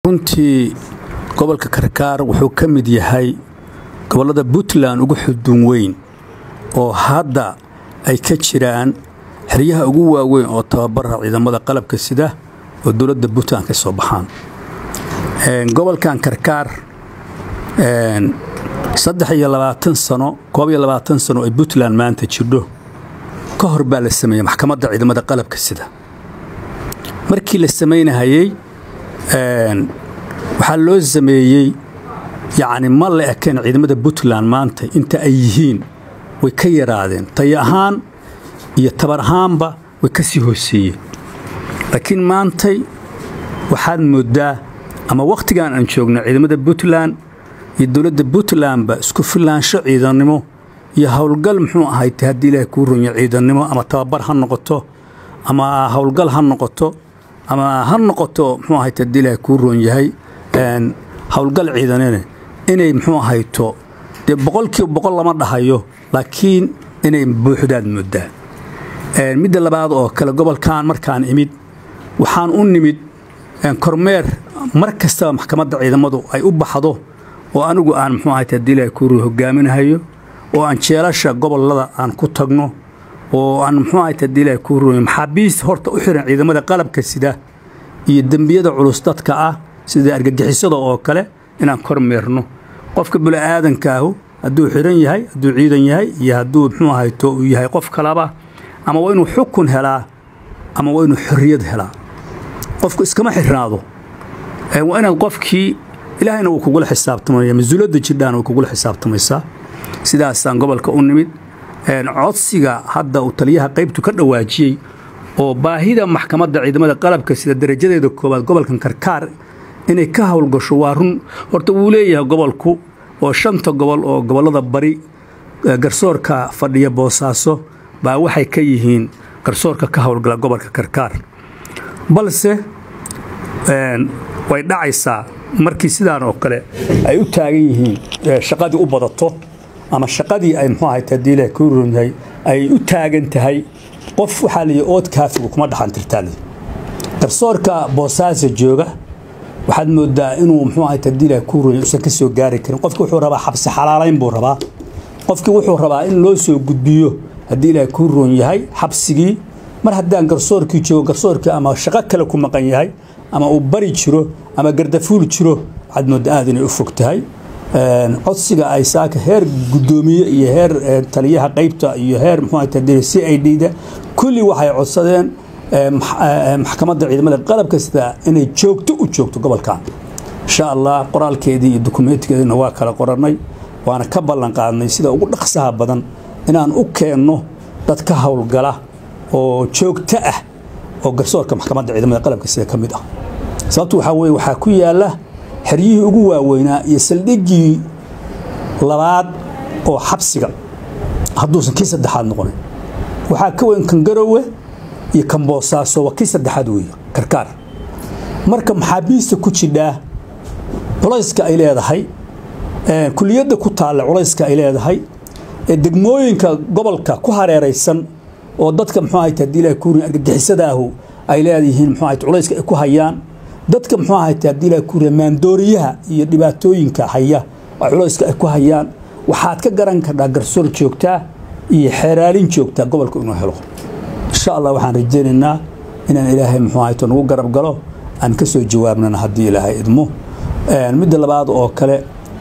runtii gobolka karkaar wuxuu ka mid yahay gobollada puntland ugu xudun weyn oo hadda ay ka jiraan xeryaha ugu waaweyn oo tababara ciidamada qalabka sida oo dowladda puntland ka soo baxaan gobolkan karkaar saddex iyo labaatan sano koob iyo labaatan sano ay puntland maanta jirdho ka hor baa la sameeyey maxkamadda ciidamada qalabka sida markii la samaynahayey waxaa loo sameeyey yacni ma la ekeen ciidamada puntland maanta inta ay yihiin way ka yaraadeen tayo ahaan iyo tabar ahaanba way ka sii hooseeyeen laakiin maantay waxaad mooddaa ama wakhtigan aan joogno ciidamada puntland iyo dowladda puntlandba isku filaansho ciidannimo iyo howlgal muxuu ahayte haddii ilaahay kuu ronya ciidannimo ama tababar ha noqoto ama howlgal ha noqoto ama ha noqoto muxuu ahayte haddii ilaahay kuu roon yahay howlgal ciidanene inay muxuu ahayto dee boqolkiiba boqol lama dhahayo laakiin inay buuxdaad mooddaa midda labaad oo kale gobolkan markaan imid waxaan u nimid kormeer mar kastaba maxkamadda ciidamadu ay u baxdo oo anigu aan muxuu ahayte haddii ilaahay kuu roon hogaaminahayo oo aan jeelasha gobollada aan ku tagno oo aan muxuu ahayte haddii ilaahay kuu roon maxaabiist horta u xiran ciidamada qalabka sida iyo dembiyada culus dadka ah sida argagixisada oo kale inaan kormeerno qofka bini'aadankaahu hadduu xiran yahay hadduu ciidan yahay iyo hadduu muxuu ahayto uu yahay qof kalaba ama waa inuu xukun helaa ama waa inuu xorriyad helaa qofku iskama xirnaado waa inaad qofkii ilaahayna wuu kugula xisaabtamaya mas-uuliyadda jidhaana way kugula xisaabtamaysaa sidaasaan gobolka u nimid codsiga hadda uu taliyaha qaybtu ka dhawaajiyey oo baahida maxkamadda ciidamada qalabka sida darajadeeda koowaad gobolkan karkaar inay ka howlgasho waa run horta wuu leeyahay gobolku oo shanta gobol oo gobollada bari garsoorka fadhiya boosaaso baa waxay ka yihiin garsoorka ka howlgala gobolka karkaar balse way dhacaysaa markii sidaan oo kale ay u taagan yihiin shaqadii u badato ama shaqadii ay muxuu ahay haddii ilaah kuu roon yahay ay u taagan tahay qof waxaa la yidhi ood kaafigu kuma dhaxantirtaale garsoorka boosaaso jooga waxaad moodaa inuu muxuu ahay haddii ilaah kuu roon yahay usan ka soo gaari karin qofki wuxuu rabaa xabsi xalaalayn buu rabaa qofkii wuxuu rabaa in loo soo gudbiyo haddii ilaah kuu roon yahay xabsigii mar haddaan garsoorkii joogo garsoorkii ama shaqo kale ku maqan yahay ama uu bari jiro ama gardafuul jiro waxaad moodaa aad inay u fog tahay codsiga ay saaka heer guddoomiye iyo heer taliyaha qaybta iyo heer muxuu c i d da kulli waxay codsadeen maxkamadda ciidamada qalabka sida inay joogto u joogto gobolkan insha allah qoraalkeedii iyo dukumeentikeedina waa kala qorannay waana ka ballan qaadnay sida ugu dhaqsaha badan inaan u keenno dad ka howlgala oo joogto ah oo garsoorka maxkamadda ciidamada qalabka sida ka mid ah sababtu waxaa weye waxaa ku yaalla xeryihii ugu waaweynaa iyo saldhiggii labaad oo xabsiga hadduusan kii saddexaad noqonin waxaa ka weyn kan garowe iyo kan boosaaso waa kii saddexaad weeye karkaar marka maxaabiista ku jidhaa culayska ay leedahay kuliyadda ku taalla culayska ay leedahay degmooyinka gobolka ku hareeraysan oo dadka muxuu ahayt haddii ilaah kuurin argagixisadaahu ay leedihiin muxuu ahayt culayska ay ku hayaan dadka muxuu ahayt haddii ilaah kuurin maandooriyaha iyo dhibaatooyinka haya oo culayska ay ku hayaan waxaad ka garan kardhaa garsoor joogtaa iyo xeeraalin joogtaa gobolka inuu helo insha allah waxaan rajaynaynaa inaan ilaahay muxuu ahayto nagu garab galo aan ka soo jawaabnana haddii ilaahay idmo midda labaad oo kale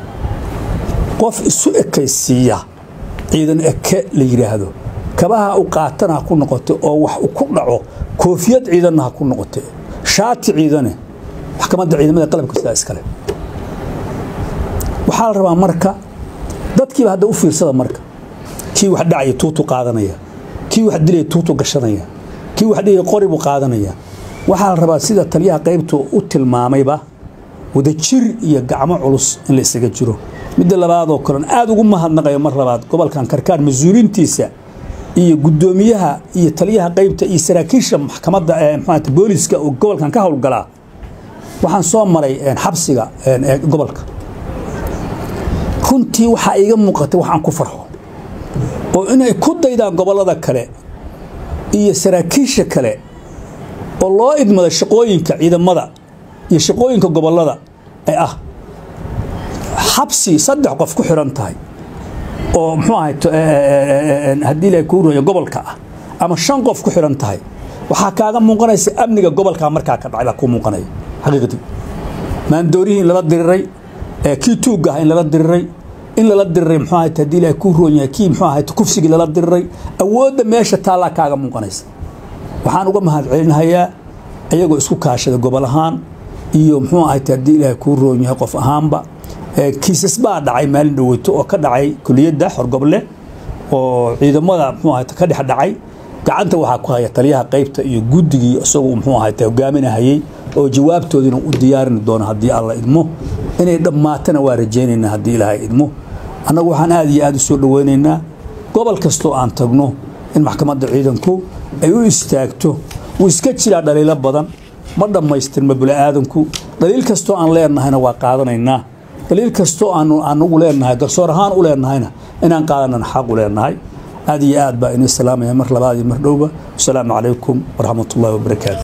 qof isu ekaysiiya ciidan eke la yidhaahdo kabaha u qaatana ha ku noqote oo wax ku dhaco koofiyad ciidanna ha ku noqote shaati ciidane maxkamadda ciidamada qalabka sidaa iskale waxaa la rabaa marka dadkiiba hadda u fiirsada marka kii wax dhacaya tuutu qaadanaya kii wax dilaya tuutu gashanaya kii wax dhigaya qori buu qaadanaya waxaa la rabaa sida taliyaha qaybtu u tilmaamayba wadajir iyo gacmo culus in la isaga jiro midda labaadoo kalen aad ugu mahadnaqayo mar labaad gobolkan karkaar mas-uuliintiisa iyo guddoomiyaha iyo taliyaha qaybta iyo saraakiisha maxkamadda mxuat booliska oo gobolkan ka howlgalaa waxaan soo maray xabsiga gobolka runtii waxaa iiga muuqatay waxaan ku farxo oo inay ku daydaan gobollada kale iyo saraakiisha kale oo loo idmada shaqooyinka ciidamada iyo shaqooyinka gobollada ee ah xabsi saddex qof ku xiran tahay oo muxuu ahay haddii ilahay kuu rooya gobolka ah ama shan qof ku xiran tahay waxaa kaaga muuqanaysa amniga gobolkaa markaa ka dhacay baa kuu muuqanaya xaqiiqdii maandoorihii in lala diriray kii tuugga ah in lala diriray in lala diriray muxuu ahay haddii ilahay kuu roon yahay kii muxuu ahay kufsigii lala diriray awoodda meesha taallaa kaaga muuqanaysa waxaan uga mahad celinahayaa iyagoo isku kaashada gobol ahaan iyo muxuu ahay haddii ilaahay kuu roon yahay qof ahaanba kiisas baa dhacay maalin dhoweyto oo ka dhacay kuliyadda xorgoble oo ciidamada muxuu ahay ka dhex dhacay gacanta waxaa ku haya taliyaha qaybta iyo guddigii isagu muxuu ahay hogaaminahayey oo jawaabtoodina u diyaarini doono haddii alla idmo inay dhammaatana waa rajaynaynaa haddii ilaahay idmo annagu waxaan aad iyo aad u soo dhoweynaynaa gobol kastoo aan tagno in maxkamadda ciidanku ay u istaagto wuu iska jiraa dhaliilo badan ma dhammaystirma bini'aadanku dhaliil kastoo aan leenahayna waa qaadanaynaa dhaliil kastoo aanu anugu leenahay garsoor ahaan u leenahayna inaan qaadanana xaq u leenahay aad iyo aad baa inii salaamaya mar labaad iyo mar dhowba wasalaamu calaykum waraxmat ullahi wabarakaatu